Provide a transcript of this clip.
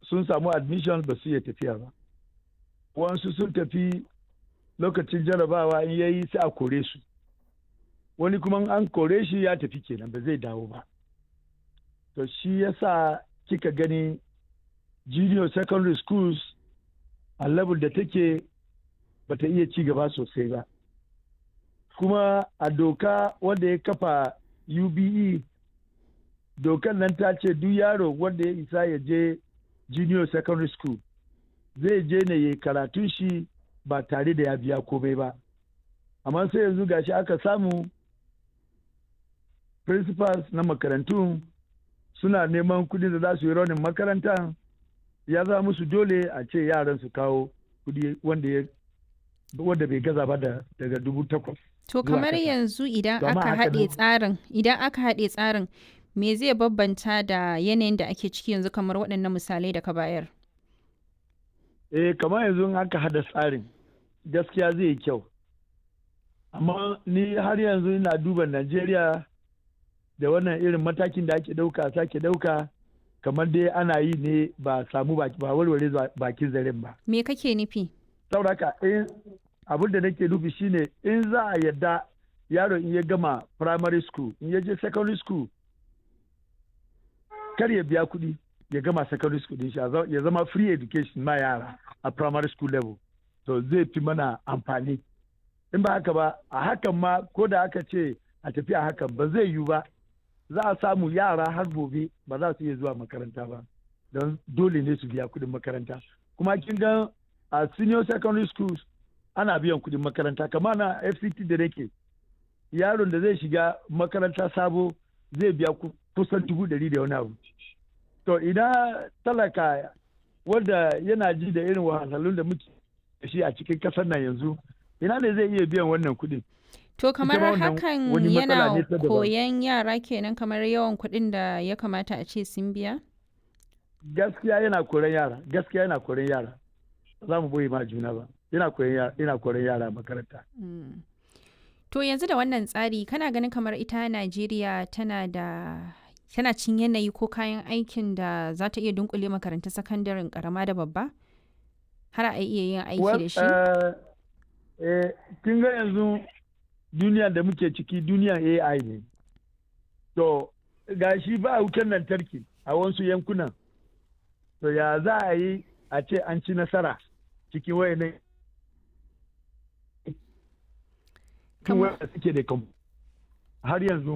sun samu admission ba su iya tafiya ba wasu sun tafi lokacin jarabawa in yayi sai a kore su wani kuma an kore shi ya tafi kenan ba zai dawo ba to shi yasa kika gani junior secondary schools a level da take bata iya ci gaba sosai ba kuma a doka wanda ya kafa ube dokan nan ta ce duk yaro wanda ya isa ya je junior secondary school zai je ne ya karatun shi ba tare da ya biya komai ba amma sai yanzu gashi aka samu principals na makarantu suna neman kudi da za su yi raunin makaranta ya zama musu dole a ce yaran su kawo kudi wanda wanda bai gaza ba da daga dubu takwas To kamar yanzu idan aka haɗe tsarin idan aka haɗe tsarin me zai babbanta da yanayin da ake ciki yanzu kamar waɗannan misalai da ka bayar? Eh kamar yanzu in aka haɗa tsarin gaskiya zai yi kyau. Amma ni har yanzu ina duba Najeriya da wannan irin matakin da ake ɗauka sake ɗauka kamar dai ana yi ne ba samu ba warware bakin zaren ba. Me kake nufi? Saboda haka abin da nake nufi shine in za a yadda yaro in ya gama primary school in ya je secondary school kar ya biya kuɗi ya gama secondary school din shi ya zama free education ma yara a primary school level to zai fi mana amfani in ba haka ba a hakan ma ko da aka ce a tafi a hakan ba zai yiwu ba za a samu yara har gobe ba za su iya zuwa makaranta ba don dole ne su biya kuɗin makaranta kuma kin ga a senior secondary schools ana biyan kuɗin makaranta kamar na fct da nake yaron da zai shiga makaranta sabo zai biya kusan dubu ɗari da wani abu to idan talaka wanda yana ji da irin wahalhalun da muke da shi a cikin ƙasar nan yanzu ina ne zai iya biyan wannan kuɗin to kamar hakan yana koyan yara kenan kamar yawan kuɗin da ya kamata a ce sun biya gaskiya yana koran yara gaskiya yana koran yara za mu boye ma juna ba yana koran yara makaranta. To yanzu da wannan tsari kana ganin kamar ita Najeriya tana da tana cin yanayi ko kayan aikin da za ta iya dunkule makarantun sakandaren karama da babba? Har a iya yin aiki da shi? Kin ga yanzu duniya da muke ciki duniyan AI ne. To, ga shi ba wutar lantarki a wasu yankunan. To, ya za a yi a ce an ci nasara cikin wayannan cikin wanda suke da har yanzu